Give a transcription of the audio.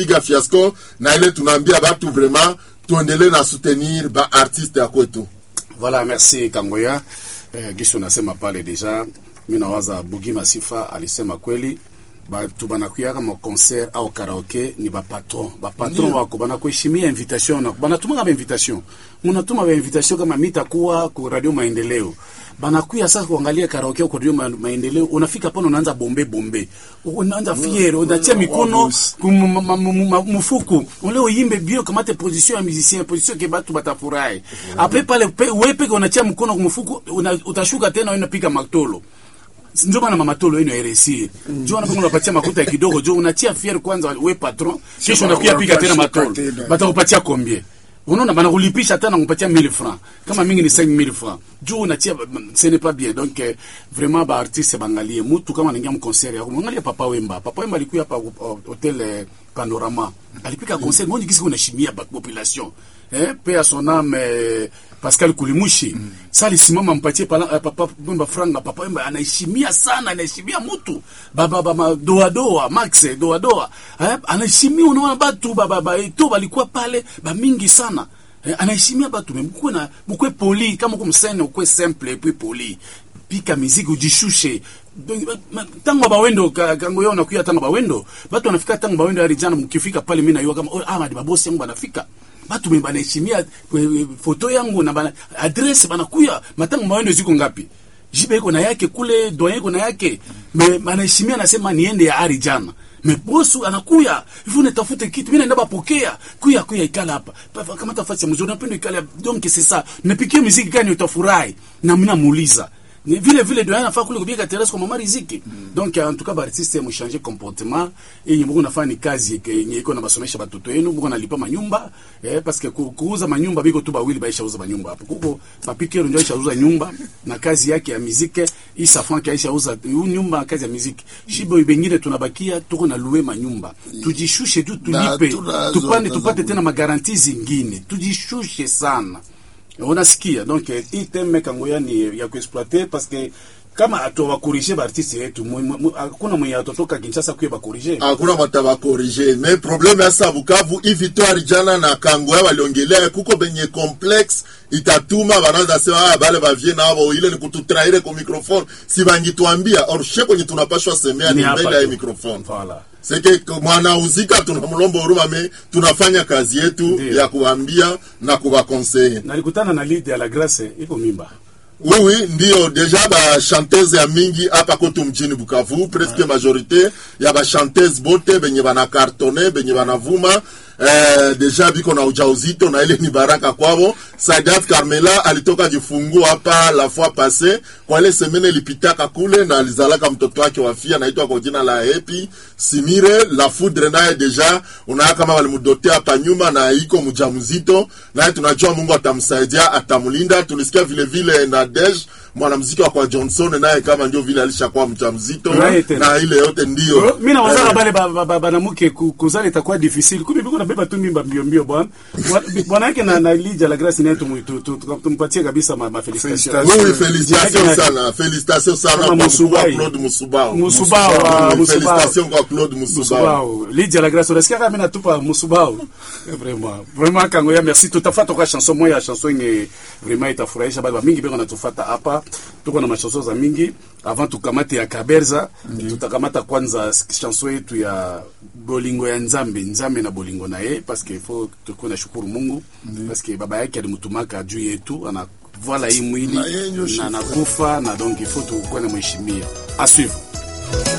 piga fiasco na ile tunaambia batu vraiment tuendelee na soutenir ba artiste ya kwetu Voilà, merci Kangoya. Eh, Gisho nasema pale deja, mi nawaza Bugi Masifa alisema kweli batu banakuyaka ma concert au karaoke ni bapatron bapatron wako banakuheshimia invitation na banatumaka ba invitation munatuma ba invitation kama mitakuwa ku radio maendeleo banakuya sasa kuangalia karaoke kwa radio ma, maendeleo unafika pale unaanza bombe bombe unaanza fiero unatia mikono kum- ma- ma- ma- ma- mfuku ule uimbe bio kamate position ya musicien position ke batu batafurahi apre pale pe- wewe peke unatia mkono kumfuku una, utashuka tena unapiga matolo ndio maana mamatolo yenu ya RSI ndio maana unapatia makuta ya kidogo jo unatia fier kwanza we patron kisha unakuja piga tena matolo tena. batakupatia combien unaona banakulipisha tena kupatia 1000 francs kama mingi ni 5000 francs juu unatia ce n'est pas bien donc eh, vraiment ba artiste bangalie mtu kama anaingia mconcert yako mwangalie papa wemba papa wemba alikuwa hapa uh, hotel eh, panorama alipika concert mmoja kisi unashimia ba- population eh paix à son âme eh, Pascal Kulimushi mm. Sasa alisimama mpatie pala, eh, papa Wemba franga papa Wemba anaheshimia sana anaheshimia mtu baba baba doa doa Max doa doa eh, anaheshimia unaona batu baba baba to balikuwa pale ba mingi sana eh, anaheshimia batu mkwe na mkwe poli kama uko msene ukwe simple puis poli pika miziki ujishushe Donc, ba- ma- tango bawendo ka- kango yao nakuya tango bawendo batu wanafika tango bawendo hadi jana mkifika pale mimi naiwa kama oh, ah madi babosi yangu banafika batu mimi banaheshimia eh, foto yangu na bana adresse banakuya matango bawendo ziko ngapi jibe iko na yake kule doyen iko na yake me banaheshimia nasema niende ya ari jana me bosu anakuya hivyo nitafute kitu mimi naenda bapokea kuya kuya ikala hapa Pa- kama tafasi mzuri napenda ikala donc c'est ça nipikie muziki gani utafurahi na mimi namuuliza ni vile vile ndio anafaa kule kupiga terrasse kwa mama riziki donc en tout cas ba artiste mu changer comportement yenye mko nafanya ni kazi yenye iko na basomesha batoto yenu mko nalipa manyumba eh parce que ku- kuuza manyumba biko tu bawili baisha uza manyumba hapo kuko papikero ndio aisha uza nyumba na kazi yake ya muziki isa frank aisha uza yu nyumba na kazi ya muziki shibo bengine tunabakia tuko na luwe manyumba tujishushe tu Na tulipe tunazo- tupande tunazo- tupate tena magaranti zingine tujishushe sana unasikia donc eh, hii teme kangoya ni ya kuexploiter parce que kama atowakorige baartiste yetu mu- mu- mu- hakuna mwenye atotoka kinshasa kuye bakorige hakuna mataba corrige mais problème ya sa Bukavu hii victoire jana na Kangoya waliongelea kuko benye complexe itatuma banaanza sema ah, bale bavie nabo ile ni kututraire kwa microphone si bangituambia or she kwenye tunapashwa semea ni Ni hapa mbele ya tu. microphone Voilà. seke mwanauzika tunamlomba huruma me tunafanya kazi yetu Ndiyo. ya kuambia na kuwakonseye nalikutana na lead ya la grace iko mimba Oui, oui, ndio deja ba chanteuse ya mingi hapa kwetu mjini Bukavu, presque majorite ya ba chanteuse bote benye bana kartone benye banavuma eh, deja biko na ujauzito na ile ni baraka kwao. Sadat Carmela alitoka jifungua hapa la fois passé kwa ile semene ilipitaka kule na alizalaka mtoto wake wafia naitwa kwa jina la Happy Simire la foudre naye deja unaona kama walimdotea hapa nyuma na iko mjamzito naye tunajua Mungu atamsaidia atamlinda. Tulisikia vile vile na Dej mwanamuziki wa kwa Johnson naye kama ndio vile alishakuwa mjamzito Naye tena. na ile yote ndio mi nawazaka Eh, bale ba- ba- ba- banamuke ku- kuzala itakuwa difficile kumbe biko nabeba tu mimba mbio mbio bwana Bwana- bwana yake na na lija la grace naye tumu- tu- tu- tu- tumpatie kabisa ma, ma felicitation Oui, oui, félicitations Yake na- sana, félicitations sana Kama kwa mkuu wa Musubai. Claude Musubao. Musubao, ah, Oui, Musubao. Félicitations kwa Claude Musubao. Musubao. Lydia la grâce unasikia kama mimi natupa Musubao. Vraiment. Vraiment kangoya merci tutafuata kwa chanson moja ya chanson yenye vraiment itafurahisha bado mingi beko natufuata hapa. Tuko na machanson za mingi avant tukamate ya Kaberza tutakamata kwanza chanson yetu ya bolingo ya Nzambe, Nzambe na bolingo na ye parce que il faut tukuwe na shukuru Mungu parce que baba yake alimtumaka juu yetu ana voilà hii mwili Na yeye ndio na chef. nakufa na donc il faut tukuwe na mheshimia. À suivre.